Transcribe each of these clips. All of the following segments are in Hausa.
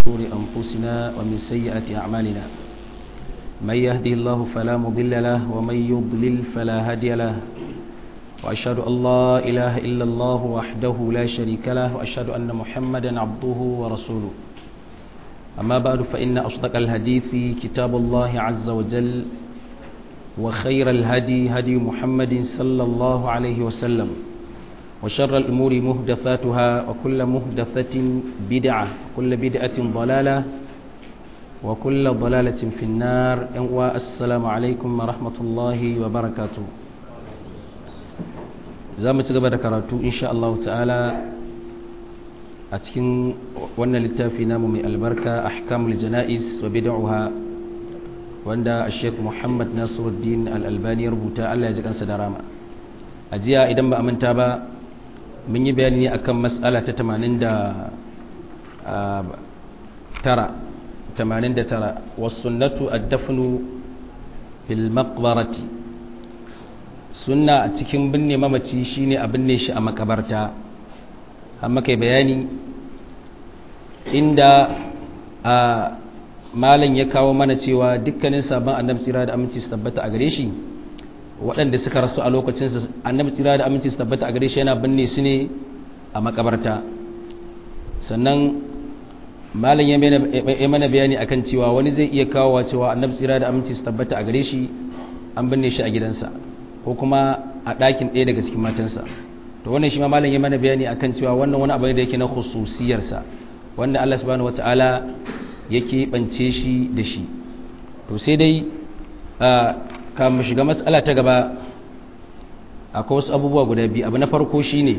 شرور أنفسنا ومن سيئات أعمالنا من يهدي الله فلا مضل له ومن يضلل فلا هادي له وأشهد أن لا إله إلا الله وحده لا شريك له وأشهد أن محمدا عبده ورسوله أما بعد فإن أصدق الحديث كتاب الله عز وجل وخير الهدي هدي محمد صلى الله عليه وسلم وشر الأمور مهدثاتها وكل مهدثة بدعة وكل بدعة ضلالة وكل ضلالة في النار والسلام عليكم ورحمة الله وبركاته زامة قبل كراتو إن شاء الله تعالى أتكن وانا للتافي نام من البركة أحكام الجنائز وبدعها وانا الشيخ محمد ناصر الدين الألباني ربوتا ألا يجب أن سدراما أجيا إذا ما أمنتا با mun yi bayani ne akan matsala ta 89 wasunnatu ad-dafnu fil maqbarati sunna a cikin binne mamaci shine a binne shi a makabarta amma kai bayani inda a malam ya kawo mana cewa dukkanin sabon annabi tsira da aminci su tabbata a gare shi waɗanda suka rasu a lokacin annabi tsira da aminci su tabbata a gare shi yana binne su ne a makabarta sannan malam ya mana bayani akan cewa wani zai iya kawowa cewa annabi tsira da aminci su tabbata a gare shi an binne shi a gidansa ko kuma a ɗakin ɗaya daga cikin matansa to wannan shi ma malam ya mana bayani akan cewa wannan wani abu ne da yake na khususiyarsa wanda Allah subhanahu wataala yake bance shi da shi to sai dai mu shiga matsala ta gaba akwai wasu abubuwa guda biyu abu na farko shine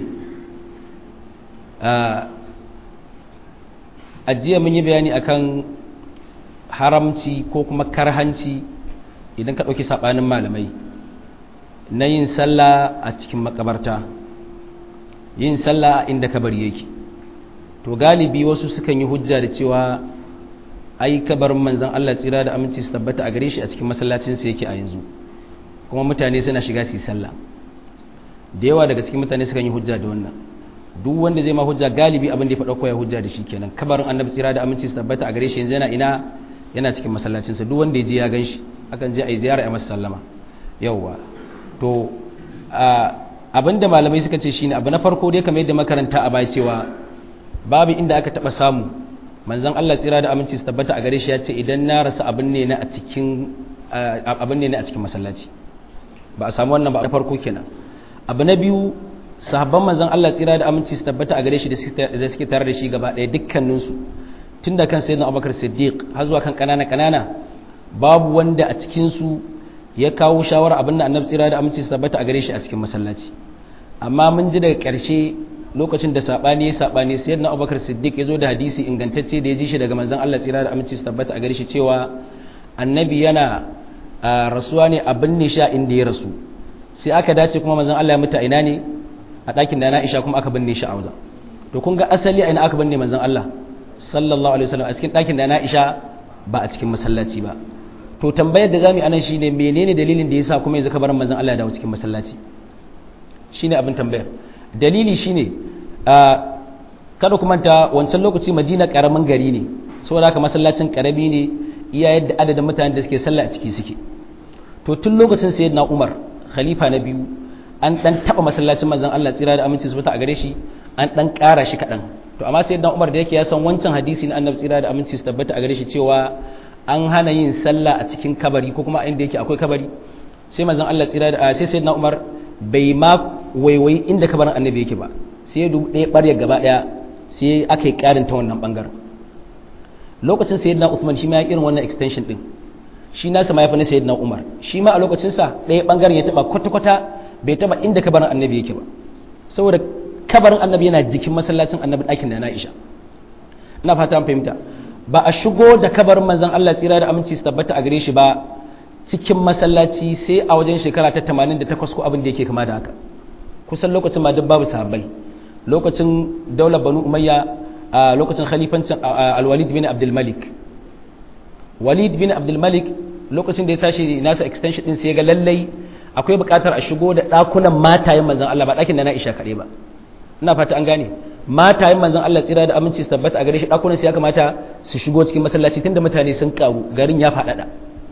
a jiya mun yi bayani akan haramci ko kuma karhanci idan ka ɗauki saɓanin malamai na yin sallah a cikin makabarta yin sallah inda kabari yake to galibi wasu sukan yi hujja da cewa ai kabarin manzon Allah tsira da aminci su tabbata a gare shi a cikin masallacin sa yake a yanzu kuma mutane suna shiga su yi sallah da yawa daga cikin mutane sukan yi hujja da wannan duk wanda zai ma hujja galibi abin da ya faɗa koya hujja da shi kenan kabarin annabi tsira da aminci su tabbata a gare shi yanzu yana ina yana cikin masallacin sa duk wanda ya je ya gan shi akan je a yi ziyara a masa sallama yawwa to abin da malamai suka ce shine abu na farko dai kamar yadda makaranta a baya cewa babu inda aka taɓa samu manzon Allah tsira da aminci su tabbata a gare shi ya ce idan na rasa abin ne na a cikin abin ne na a cikin masallaci ba a samu wannan ba na farko kenan abu na biyu sahabban manzon Allah tsira da aminci su tabbata a gare shi da suke tare da shi gaba ɗaya dukkanin su tun da kan sayyidina Abubakar Siddiq har zuwa kan kanana kanana babu wanda a cikin su ya kawo shawara abin da annabi tsira da aminci su tabbata a gare shi a cikin masallaci amma mun ji daga ƙarshe lokacin da sabani ya sabani sai na abubakar siddiq ya zo da hadisi ingantacce da ya ji shi daga manzon Allah tsira da aminci su tabbata a gare shi cewa annabi yana rasuwa ne a binne sha inda ya rasu sai aka dace kuma manzon Allah ya mutu a ina ne a ɗakin da na Aisha kuma aka binne shi a wajen to kun ga asali a ina aka binne manzon Allah sallallahu alaihi wasallam a cikin ɗakin da na Aisha ba a cikin masallaci ba to tambayar da zamu yi anan shine menene dalilin da yasa kuma yanzu kabarin manzon Allah ya dawo cikin masallaci shine abin tambayar dalili shine kada ku manta wancan lokaci madina karamin gari ne saboda haka masallacin karami ne iya yadda adadin mutanen da suke sallah a ciki suke to tun lokacin sayyidina umar khalifa na biyu an dan taba masallacin manzon Allah tsira da aminci su a gare shi an dan kara shi kadan to amma sayyidina umar da yake ya san wancan hadisi na annabi tsira da aminci su tabbata a gare shi cewa an hana yin sallah a cikin kabari ko kuma inda yake akwai kabari sai manzon Allah tsira da sai sayyidina umar bai ma waiwai inda kabarin annabi yake ba sai duk ɗaya ɓarya gaba ɗaya sai aka yi ƙarin ta wannan ɓangaren lokacin sayyidina Uthman shi ma ya irin wannan extension ɗin shi nasa ma ya fi na sayyidina Umar shi ma a lokacinsa ɗaya ɓangaren ya taɓa kwata-kwata bai taɓa inda kabarin annabi yake ba saboda kabarin annabi yana jikin masallacin annabi ɗakin da na Aisha ina fata an fahimta ba a shigo da kabarin manzon Allah tsira da aminci su tabbata a gare shi ba cikin masallaci sai a wajen shekara ta 88 ko abin da yake kama da haka kusan lokacin ma duk babu sahabbai lokacin daular banu umayya a lokacin khalifancin alwalid bin abdul malik walid bin abdul malik lokacin da ya tashi nasa extension din sai ga lallai akwai buƙatar a shigo da ɗakunan matayen manzon Allah ba ɗakin da na Aisha kaɗai ba ina fata an gane matayen manzon Allah tsira da aminci su tabbata a gare shi dakunan su ya kamata su shigo cikin masallaci tunda mutane sun karu garin ya faɗaɗa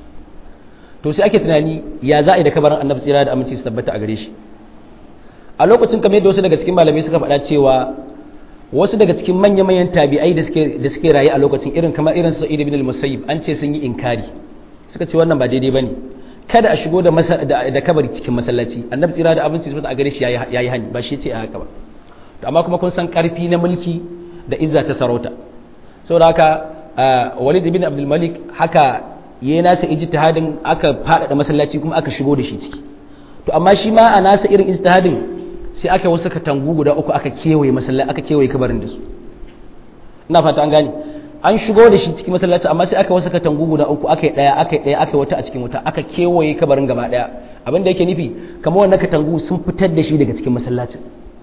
to sai ake tunani ya za a yi da kabarin annabi tsira da aminci su tabbata a gare shi a lokacin kamar yadda wasu daga cikin malamai suka faɗa cewa wasu daga cikin manya-manyan tabi'ai da suke da suke rayu a lokacin irin kamar irin su Sa'id ibn al-Musayyib an ce sun yi inkari suka ce wannan ba daidai bane kada a shigo da da kabari cikin masallaci annabi tsira da abinci a gare shi yayi hani ba shi ce a haka ba to amma kuma kun san karfi na mulki da izza ta sarauta saboda haka Walid ibn Abdul Malik haka yayi nasa ijtihadin aka fada masallaci kuma aka shigo da shi ciki to amma shi ma a nasa irin ijtihadin sai aka wasu katangu guda uku aka kewaye masallaci aka kewaye kabarin da su ina fata an gane an shigo da shi cikin masallaci amma sai aka wasu katangu guda uku aka yi daya aka yi daya aka yi wata a cikin wata aka kewaye kabarin gaba daya abin da yake nufi kamar wannan katangu sun fitar da shi daga cikin masallacin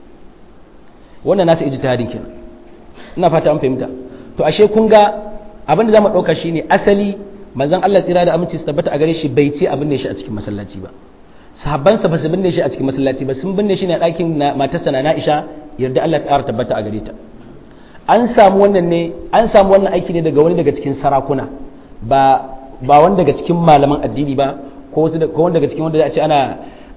wannan nasa ijtihadin kenan ina fata an fahimta to ashe kun ga abin da zamu dauka shine asali manzon Allah tsira da aminci su tabbata a gare shi bai ce abin da shi a cikin masallaci ba sahabbansa ba su binne shi a cikin masallaci ba sun binne shi ne a ɗakin matarsa na Aisha yarda Allah ta tabbata a gare ta an samu wannan ne an samu wannan aiki ne daga wani daga cikin sarakuna ba ba wani daga cikin malaman addini ba ko wasu ko wani daga cikin wanda za a ce ana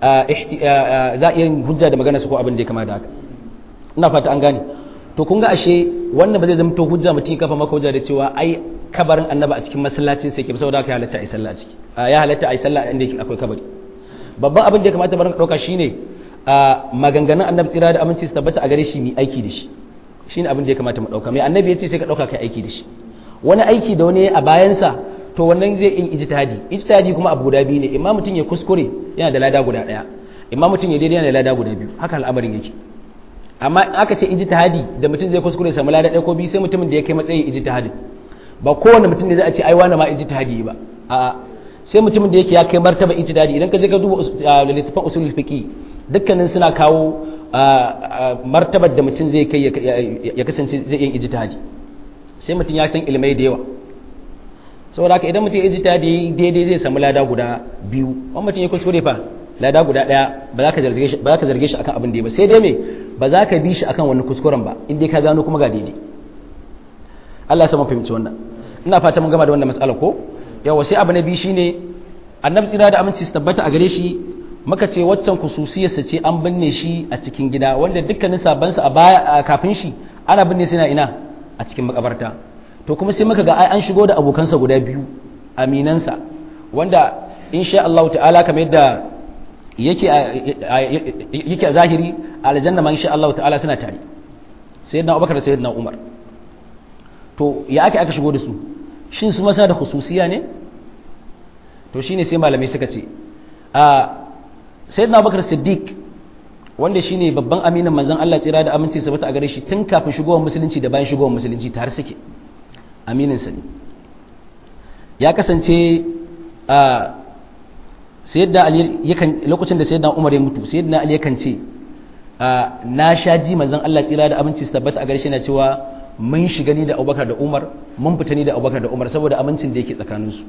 za a iya hujja da magana su ko abin da ya kama da haka ina fata an gane to kun ga ashe wannan ba zai zama to hujja mutum ya kafa maka hujja da cewa ai kabarin annaba a cikin masallacin sai ke saboda haka ya halatta a yi sallah a ciki ya halatta a yi sallah inda akwai kabari babban abin da ya kamata barin ɗauka shine maganganun annabi tsira da aminci su tabbata a gare shi mai aiki da shi shine abin da ya kamata mu ɗauka mai annabi ya ce sai ka ɗauka kai aiki da shi wani aiki da wani a bayansa to wannan zai yin ijtihadi ijtihadi kuma abu guda biyu ne imma mutum ya kuskure yana da lada guda ɗaya imma mutum ya daidai yana da lada guda biyu haka al'amarin yake amma aka ce ijtihadi da mutum zai kuskure samu lada ɗaya ko biyu sai mutumin da ya kai matsayin ijtihadi ba kowane mutum ne za a ce ai wani ma ijtihadi ba a'a sai mutumin da yake ya kai martaba ijtihadi idan ka je ka duba littafin usulul fiqi dukkanin suna kawo martabar da mutum zai kai ya kasance zai yin ijtihadi sai mutum ya san ilmai da yawa saboda haka idan mutum ya ijtihadi daidai zai samu lada guda biyu wani mutum ya kuskure fa lada guda daya ba za ka zarge shi ba za ka zarge shi akan abin da ya ba sai dai me ba za ka bi shi akan wani kuskuren ba in dai ka gano kuma ga daidai Allah ya sa mu fahimci wannan ina fata mun gama da wannan mas'ala ko yawa sai abu na biyu shine annabi tsira da aminci su tabbata a gare shi muka ce waccan kususiyarsa ce an binne shi a cikin gida wanda dukkanin sabansa a baya kafin shi ana binne suna ina a cikin makabarta to kuma sai muka ga ai an shigo da abokansa guda biyu aminansa wanda insha Allah ta'ala kamar yadda yake yake a zahiri aljanna ma insha Allah ta'ala suna tare sayyidina Abubakar da sayyidina Umar to ya aka aka shigo da su shin su masa da khususiya ne to shine sai malamai suka ce a sayyidina Abubakar Siddiq wanda shine babban aminin manzon Allah tsira da aminci sabata a gare shi tun kafin shigowar musulunci da bayan shigowar musulunci tare suke aminin sa ne ya kasance a sayyidina Ali yakan lokacin da sayyidina Umar ya mutu sayyidina Ali yakan ce na sha ji manzon Allah tsira da aminci sabata a gare shi na cewa mun shiga ni da Abubakar da Umar mun fita ni da Abubakar da Umar saboda amincin da yake tsakaninsu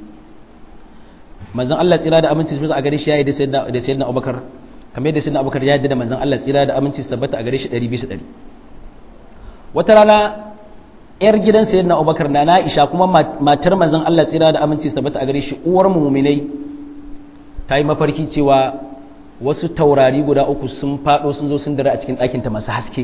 manzon Allah tsira da aminci sabata a gare shi ya yi da sayyidina da sayyidina Abubakar kamar yadda sayyidina Abubakar ya yarda da manzon Allah tsira da aminci tabbata a gare shi 100 bisa 100 wata rana yar gidan sayyidina Abubakar na Aisha kuma matar manzon Allah tsira da aminci tabbata a gare shi uwar mu mu'minai ta yi mafarki cewa wasu taurari guda uku sun fado sun zo sun dare a cikin ɗakin ta masu haske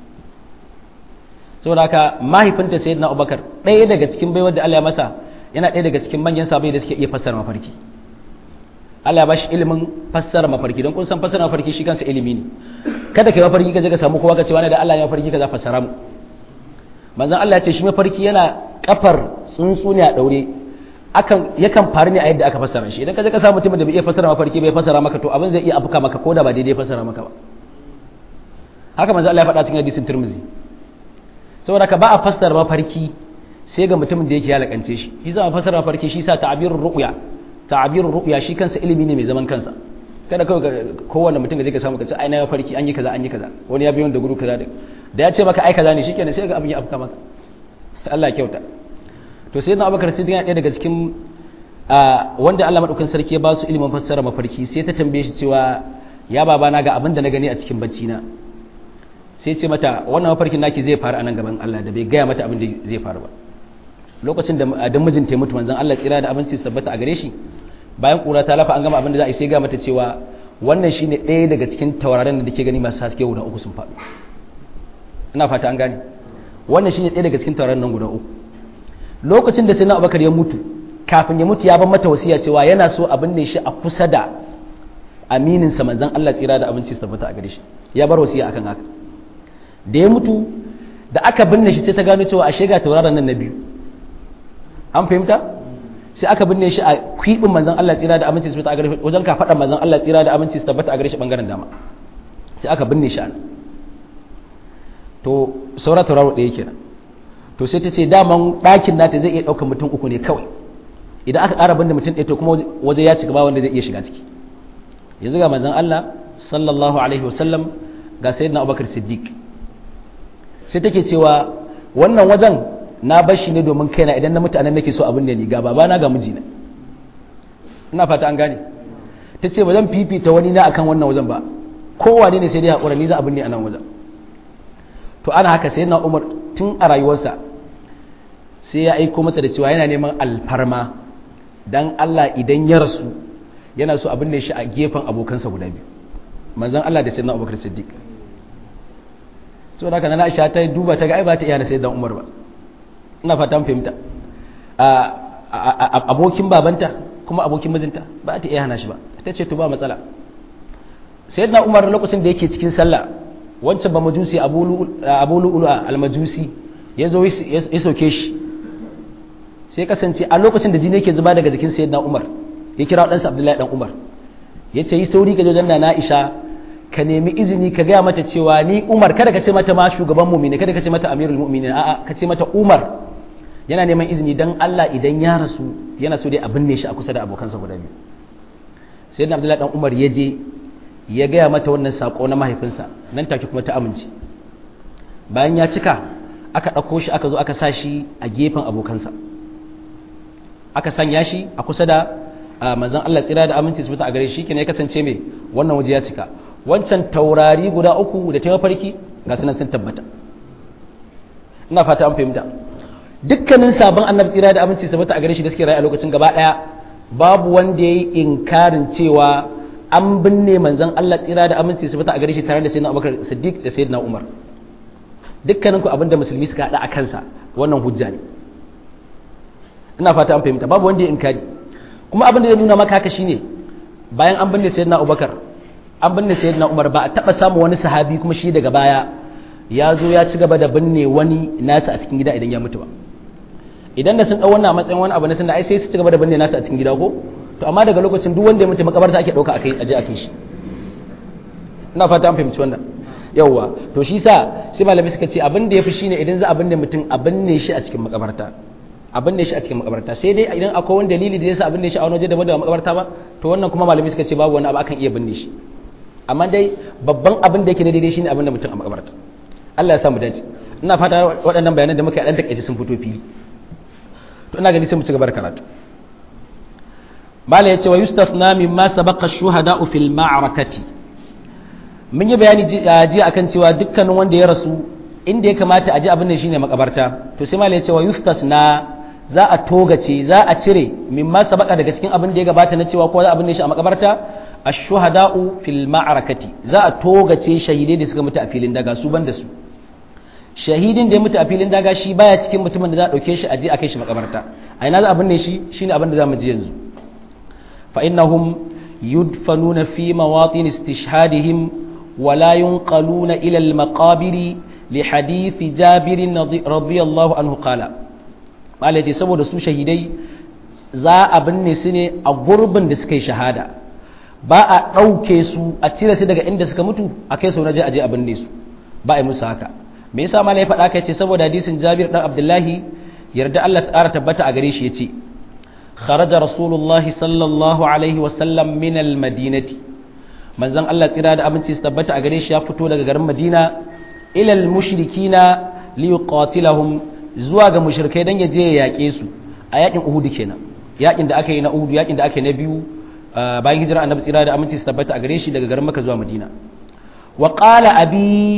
saboda haka mahaifinta sayyidina Abubakar ɗaya daga cikin baiwar da Allah ya masa yana ɗaya daga cikin manyan sabai da suke iya fassara mafarki Allah ya bashi ilimin fassara mafarki don kun san fassara mafarki shi kansa ilimi ne kada kai mafarki ka je ka samu kowa ka ce wani da Allah ya mafarki ka za fassara mu manzon Allah ya ce shi mafarki yana kafar tsuntsu ne a daure akan yakan faru ne a yadda aka fassara shi idan ka je ka samu mutumin da bai iya fassara mafarki bai fassara maka to abin zai iya afuka maka ko da ba daidai fassara maka ba haka manzon Allah ya faɗa cikin hadisin Tirmidhi saboda ka ba a fassara mafarki sai ga mutumin da yake ya lakance shi shi za a fassara mafarki shi sa ta'abirur ru'ya ta'abirur ru'ya shi kansa ilimi ne mai zaman kansa kada kawai kowanne mutum da zai ka samu kace ai na farki an yi kaza an yi kaza wani ya biyo da guru kaza da ya ce maka ai kaza ne shikenan sai ga abin ya afka maka Allah ya kyauta to sai na Abubakar Siddiq yana daga cikin wanda Allah madaukakin sarki ya ba su ilimin fassara mafarki sai ta tambaye shi cewa ya baba na ga abin da na gani a cikin bacci na sai ce mata wannan mafarkin naki zai faru a nan gaban Allah da bai gaya mata abin da zai faru ba lokacin da da mijinta ya mutu manzon Allah tsira da abinci su tabbata a gare shi bayan kura ta lafa an gama abin da za a yi sai ga mata cewa wannan shine ɗaya daga cikin tauraron da ke gani masu haske guda uku sun faɗo ina fata an gane wannan shine ɗaya daga cikin tauraron nan guda uku lokacin da sai na abubakar ya mutu kafin ya mutu ya ban mata wasiya cewa yana so abin ne shi a kusa da aminin sa manzon Allah tsira da abinci su tabbata a gare shi ya bar wasiya akan haka da ya mutu da aka binne shi sai ta gano cewa ashe ga tauraron nan na biyu an fahimta sai aka binne shi a kwibin manzon Allah tsira da aminci su tabbata a gare shi wajen ka faɗa manzon Allah tsira da aminci su tabbata a gare shi bangaren dama sai aka binne shi a nan to saura tauraro ɗaya kenan to sai ta ce daman ɗakin nata zai iya ɗaukar mutum uku ne kawai idan aka ƙara binne mutum ɗaya to kuma waje ya cika ba wanda zai iya shiga ciki yanzu ga manzon Allah sallallahu alaihi wasallam ga sayyidina Abubakar Siddiq sai take cewa wannan wajen na bar shi ne domin kaina idan na mutanen nake so abin da ni ga babana ga mijina ina fata an gane ta ce ba zan fifita wani na akan wannan wajen ba kowane ne sai dai haƙura ni za abin ne a nan wajen to ana haka sai na umar tun a rayuwarsa sai ya aiko mata da cewa yana neman alfarma dan Allah idan ya rasu yana so abin da shi a gefen abokansa guda biyu manzon Allah da sayyidina Abubakar Siddiq saboda haka na Aisha ta duba ta ga ai ba ta iya na sayyidina Umar ba ina fatan fahimta abokin babanta kuma abokin mijinta ba ta iya hana shi ba ta ce to ba matsala sayyidina umar lokacin da yake cikin sallah wancan ba majusi abu lu'ulu al-majusi ya zo ya soke shi sai kasance a lokacin da jini yake zuba daga jikin sayyidina umar ya kira ɗansa abdullahi dan umar ya ce yi sauri ga jojen na na'isha ka nemi izini ka gaya mata cewa ni umar kada ka ce mata ma shugaban mu'mini kada ka ce mata amirul mu'minin a'a ka ce mata umar yana neman izini dan Allah idan ya rasu yana so dai a binne shi a kusa da abokansa guda biyu sai da abdullahi dan umar ya je ya gaya mata wannan sako na mahaifinsa nan take kuma ta amince bayan ya cika aka ɗauko shi aka zo aka sa shi a gefen abokansa aka sanya shi a kusa da manzon Allah tsira da aminci su fita a gare shi kenan ya kasance mai wannan waje ya cika wancan taurari guda uku da ta mafarki ga sunan sun tabbata ina fata an fahimta dukkanin sabon annabi tsira da aminci su fita a gare shi da suke rayu a lokacin gaba daya babu wanda ya yi inkarin cewa an binne manzon Allah tsira da aminci su fita a gare shi tare da sayyidina Abubakar Siddiq da sayyidina Umar dukkanin ku abinda musulmi suka hada a kansa wannan hujja ne ina fata an fahimta babu wanda ya inkari kuma abin da zai nuna maka haka shine bayan an binne sayyidina Abubakar an binne sayyidina Umar ba a taba samu wani sahabi kuma shi daga baya ya zo ya ci gaba da binne wani nasa a cikin gida idan ya mutu ba idan da sun dau wannan matsayin wani abu na sun da ai sai su ci gaba da binne nasa a cikin gida ko to amma daga lokacin duk wanda ya mutu makabarta ake dauka akai aje akai shi ina fata an fahimci wannan yawwa to shi sa sai malami suka ce abin da yafi shine idan za a binne mutum a binne shi a cikin makabarta a binne shi a cikin makabarta sai dai idan akwai wani dalili da yasa a binne shi a wani waje daban da makabarta ba to wannan kuma malami suka ce babu wani abu akan iya binne shi amma dai babban abin da yake da daidai shine abin da mutum a makabarta Allah ya sa mu dace ina fata waɗannan bayanan da muka yi a dan takaice sun fito fili to ina gani sai mu ci gaba da karatu bala yace wa yustafna mimma sabaqa shuhada fil ma'rakati mun yi bayani ji akan cewa dukkanin wanda ya rasu inda ya kamata a ji abin da shine makabarta to sai mala yace wa yustasna za a togace za a cire mimma sabaqa daga cikin abin da ya gabata na cewa ko za abin da shi a makabarta ash-shuhada'u fil ma'rakati za a togace shahidai da suka mutu a filin daga su banda su shahidin da ya mutu a filin daga shi baya cikin mutumin da za a dauke shi a je a kai shi makabarta a ina za a binne shi shine abin da za mu ji yanzu fa innahum yudfanuna fi mawatin istishhadihim wa la yunqaluna ila al maqabiri li hadith jabir radiyallahu anhu qala mala ce saboda su shahidai za a binne su ne a gurbin da suka yi shahada ba a ɗauke su a cire su daga inda suka mutu a kai su na je a je a binne su ba a yi musu haka me yasa mala ya faɗa kai ce saboda hadisin Jabir dan Abdullahi yarda Allah ta tabbata a gare shi yace kharaja rasulullahi sallallahu alaihi wa sallam min al-madinati manzon Allah tsira da aminci su tabbata a gare shi ya fito daga garin Madina ila al-mushrikina li yuqatilahum zuwa ga mushrikai dan ya je ya yake su a yakin Uhud kenan yakin da aka yi na Uhud yakin da aka yi na biyu bayan hijira annabi tsira da aminci su tabbata a gare shi daga garin Makka zuwa Madina wa qala abi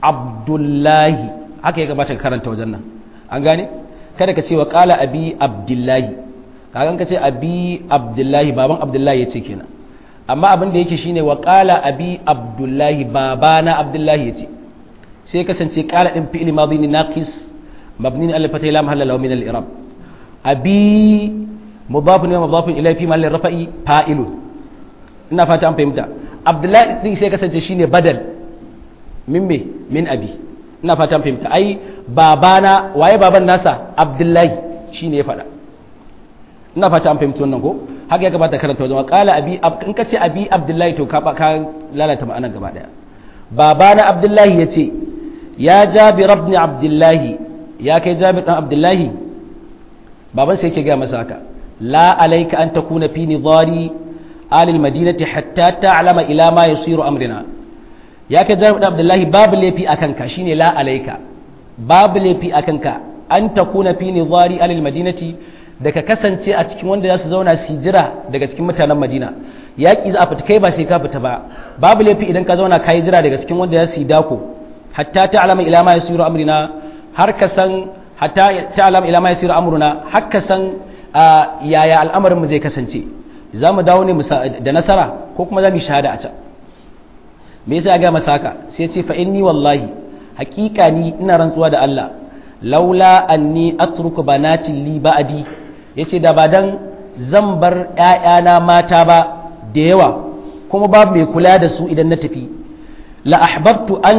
abdullahi haka ya gabata ka karanta wajen nan an gane kada ka ce wa qala abi abdullahi kagan ka ce abi abdullahi baban abdullahi yace kenan amma abin da yake shine wa qala abi abdullahi babana abdullahi yace sai kasance qala din fi'li madhi ne naqis mabni ala fatay lam halala min al i'rab abi mudaf ne mudaf ilayhi fi mahall rafa'i fa'ilun ina fata an fahimta abdullahi din sai kasance shine badal min me min abi ina fata an fahimta ai babana waye baban nasa abdullahi shine ya faɗa ina fata an fahimci wannan ko haka ya kamata karanta wajen qala abi in ka ce abi abdullahi to ka ka lalata ma'anar gaba daya babana abdullahi yace ya jabir ibn abdullahi ya kai jabir dan abdullahi baban sai yake ga masa haka la alayka an takuna fi nidari alil madinati hatta ta'lama ila ma yasiru amrina ya kai jabir dan abdullahi babu lafi akan ka shine la alayka babu lafi akan ka an takuna fi nidari alil madinati da ka kasance a cikin wanda za su zauna su jira daga cikin mutanen madina yaƙi za a fita kai ba sai ka fita ba babu laifi idan ka zauna ka yi jira daga cikin wanda za su yi dako hatta ta alama ila ma yasiru amrina har ka san hatta ta alama ila ma yasiru amruna har ka san yaya al'amarin mu zai kasance za mu dawo ne da nasara ko kuma za mu yi shahada a can me yasa ya ga masa haka sai ce fa inni wallahi haƙiƙa ni ina rantsuwa da Allah laula anni atruku banatin li ba'di yace da ba dan zan bar ƴaƴana mata ba da yawa kuma babu mai kula da su idan na tafi la ahbabtu an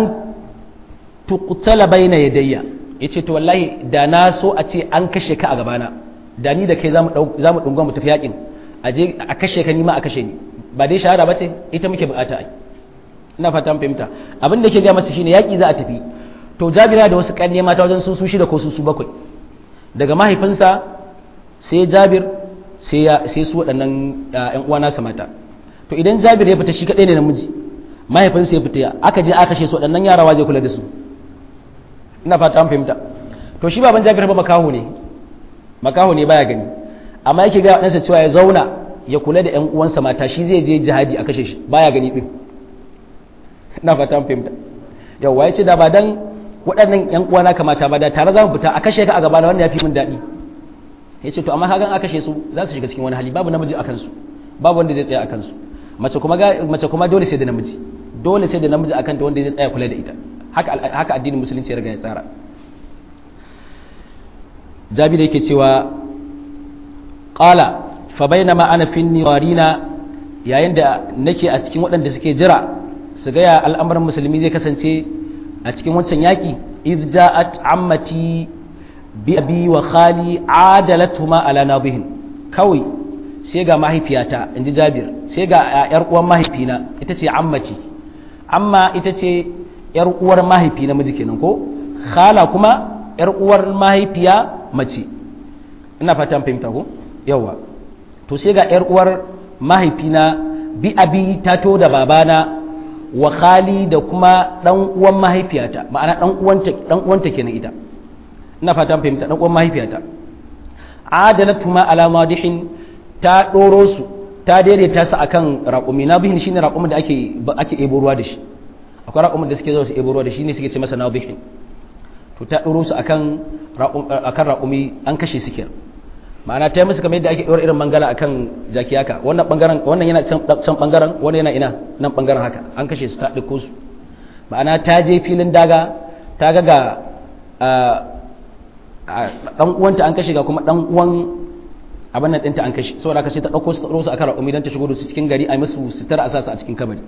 tuqtala baina yadayya yace to wallahi da na so a ce an kashe ka a gabana da ni da kai zamu zamu dunga mu tafi yakin aje a kashe ka ni ma a kashe ni ba dai shahada bace ita muke bukata ai ina fata mun fahimta abin da ke ga masa shine yaki za a tafi to jabira da wasu kanne mata wajen su su shida ko su su bakwai daga mahaifinsa sai jabir sai ya sai su waɗannan ƴan uwa nasa mata to idan jabir ya fita shi kadai ne namiji mahaifinsa ya fita aka je aka kashe su waɗannan yara waje kula da su ina fata an fahimta to shi baban jabir ba makaho ne makaho ne baya gani amma yake ga ɗansa cewa ya zauna ya kula da ƴan uwansa mata shi zai je jihadi a kashe shi baya gani din ina fata an fahimta yawa ya ce da ba dan waɗannan ƴan uwana kamata ba da tare za mu fita a kashe ka a gaba da wanda ya fi min daɗi ya ce to amma kagan a kashe su za su shiga cikin wani hali babu namiji a kansu babu wanda zai tsaya a kansu mace kuma mace kuma dole sai da namiji dole sai da namiji akan ta wanda zai tsaya kula da ita haka haka addinin musulunci ya riga ya tsara jabi da yake cewa qala fa bainama ana fi niwarina yayin da nake a cikin waɗanda suke jira su ga ya al'amarin musulmi zai kasance a cikin wancan yaki idh ja'at ammati bi abi wa khali adalatuhuma ala nabihin kawai sai ga mahaifiyata inji Jabir sai ga yar uwar mahaifina ita ce ammati amma ita ce yar uwar mahaifi namiji kenan ko khala kuma yar uwar mahaifiya mace ina fata an fahimta ko yawa to sai ga yar uwar mahaifina bi abi ta to da babana wa khali da kuma dan uwan mahaifiyata ma'ana dan uwanta dan uwanta kenan ita ina fatan fahimta dan uwan mahaifiyata adalatu ma ala madihin ta doro su ta daidaita su akan raƙumi na bihin shine raƙumin da ake ake ebo ruwa da shi akwai raƙumin da suke zuwa su ebo ruwa da shi ne suke ce masa nabihin to ta doro su akan akan raƙumi an kashe su kenan ma'ana ta yi musu kamar yadda ake ɗora irin mangala akan jaki haka wannan bangaren wannan yana can bangaren wannan yana ina nan bangaren haka an kashe su ta ɗauko su ma'ana ta je filin daga ta ga ga ɗan uwanta an kashe ga kuma ɗan uwan abin nan ɗinta an kashe saboda haka sai ta ɗauko su ta ɗoro su akan raƙumi don ta shigo da su cikin gari a musu sutura a sa su a cikin kabari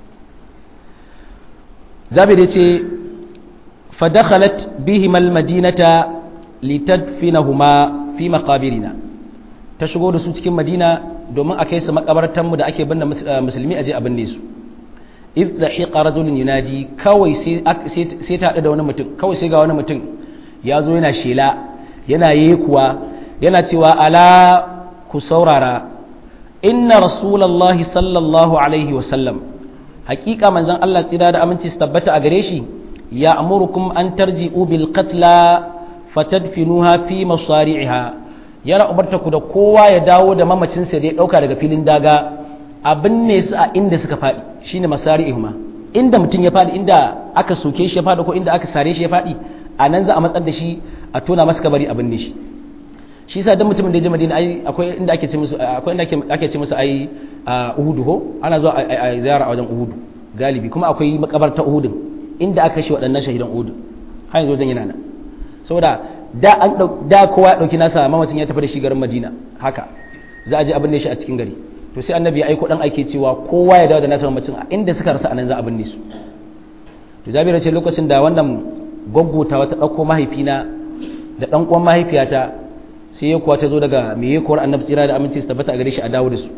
jabir ya ce fadakhalat bihimal madinata litadfinahuma fi maqabirina ta shigo da su cikin madina domin a kai su makabartanmu da ake binne musulmi aje a binne su if da hiqa rajulun yunadi kawai sai sai ta hadu da wani mutum kawai sai ga wani mutum ya zo yana shela yana yekuwa yana cewa ala ku saurara inna rasulullahi sallallahu alaihi wa sallam hakika manzon Allah tsira da aminci su tabbata a gare shi ya amurukum an tarji'u bil qatla fatadfinuha fi masari'iha yana umarta ku da kowa ya dawo da mamacinsa da ya dauka daga filin daga abin ne su a inda suka faɗi shine masari'ihuma inda mutum ya faɗi inda aka soke shi ya faɗi ko inda aka sare shi ya faɗi a nan za a matsar da shi a tona masa kabari a binne shi shi yasa dan mutumin da ya je Madina ai akwai inda ake ce musu akwai inda ake ce musu ai Uhudu ho ana zuwa a ziyara a wajen Uhudu galibi kuma akwai makabarta Uhudun inda aka shi waɗannan shahidan Uhud har yanzu wajen yana nan saboda da an da kowa ya dauki nasa mamacin ya tafi da shi garin Madina haka za a je abin ne shi a cikin gari to sai annabi ya aiko dan aike cewa kowa ya dawo da nasa mamacin a inda suka rasa anan za a binne su to Jabir ce lokacin da wannan gwaggota ta dauko mahaifina da dan uwan mahaifiyata sai ya kuwa ta zo daga me ya kuwar annabi tsira da aminci su tabbata a gare shi a dawo da su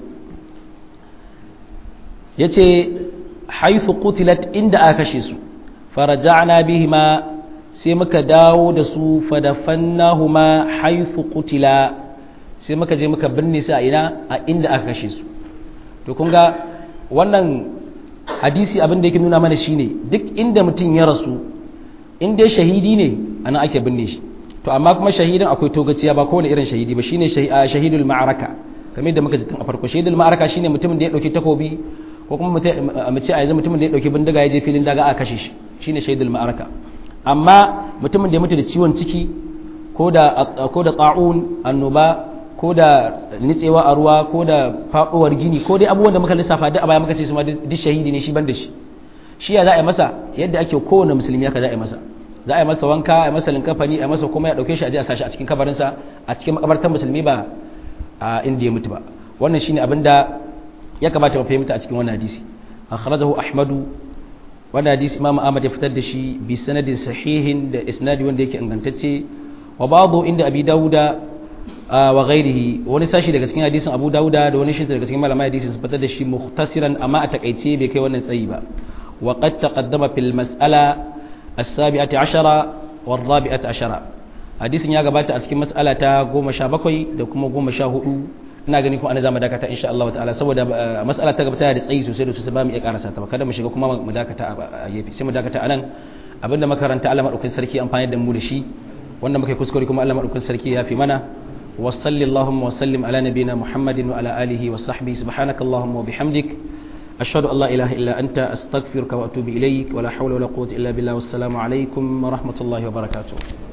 yace haythu qutilat inda aka kashe su faraja'na bihima sai muka dawo da su fadafannahuma haythu qutila sai muka je muka binne su a ina a inda aka kashe su to kun ga wannan hadisi abin da yake nuna mana shine duk inda mutum ya rasu in dai shahidi ne ana ake binne shi to amma kuma shahidin akwai togaciya ba kowane irin shahidi ba shine shahidul ma'araka kamar yadda muka ji tun a farko shahidul ma'araka shine mutumin da ya dauki takobi ko kuma mu ce a yanzu mutumin da ya dauki bindiga ya je filin daga aka kashe shi shine shahidul ma'araka amma mutumin da ya mutu da ciwon ciki ko da ko da ta'un annoba ko da nitsewa a ruwa ko da faɗowar gini ko dai abubuwan da muka lissafa duk a baya muka ce su ma duk shahidi ne shi ban da shi shi ya za a yi masa yadda ake kowane musulmi haka za a yi masa za a yi masa wanka a yi masa linkafani a yi masa kuma ya ɗauke shi a je a sashi a cikin kabarinsa a cikin makabartar musulmi ba a inda ya mutu ba wannan shine abin da ya kamata mu fahimta a cikin wannan hadisi akhrajahu ahmadu wannan hadisi imam ahmad ya fitar da shi bi sanadin sahihin da isnadi wanda yake ingantacce wa ba'du inda abi dauda wa ghairihi wani sashi daga cikin hadisin Abu Dawuda da wani shi daga cikin malamai hadisin su fitar da shi muhtasiran amma a takaice bai kai wannan tsayi ba wa qad taqaddama fil mas'ala as-sabi'ati ashara wa ar-rabi'ati ashara hadisin ya gabata a cikin mas'ala ta 17 da kuma 14 ina gani kuma ana zama dakata insha Allah ta'ala saboda mas'ala ta gabata da tsayi sosai da sosai ba mu iya karasa ta ba kada mu shiga kuma mu dakata a gefe sai mu dakata anan abinda makaranta Allah madaukakin sarki amfani da mu da shi wanda muka kuskure kuma Allah madaukakin sarki ya fi mana وصل اللهم وسلم على نبينا محمد وعلى آله وصحبه سبحانك اللهم وبحمدك أشهد أن لا إله إلا أنت أستغفرك وأتوب إليك ولا حول ولا قوة إلا بالله والسلام عليكم ورحمة الله وبركاته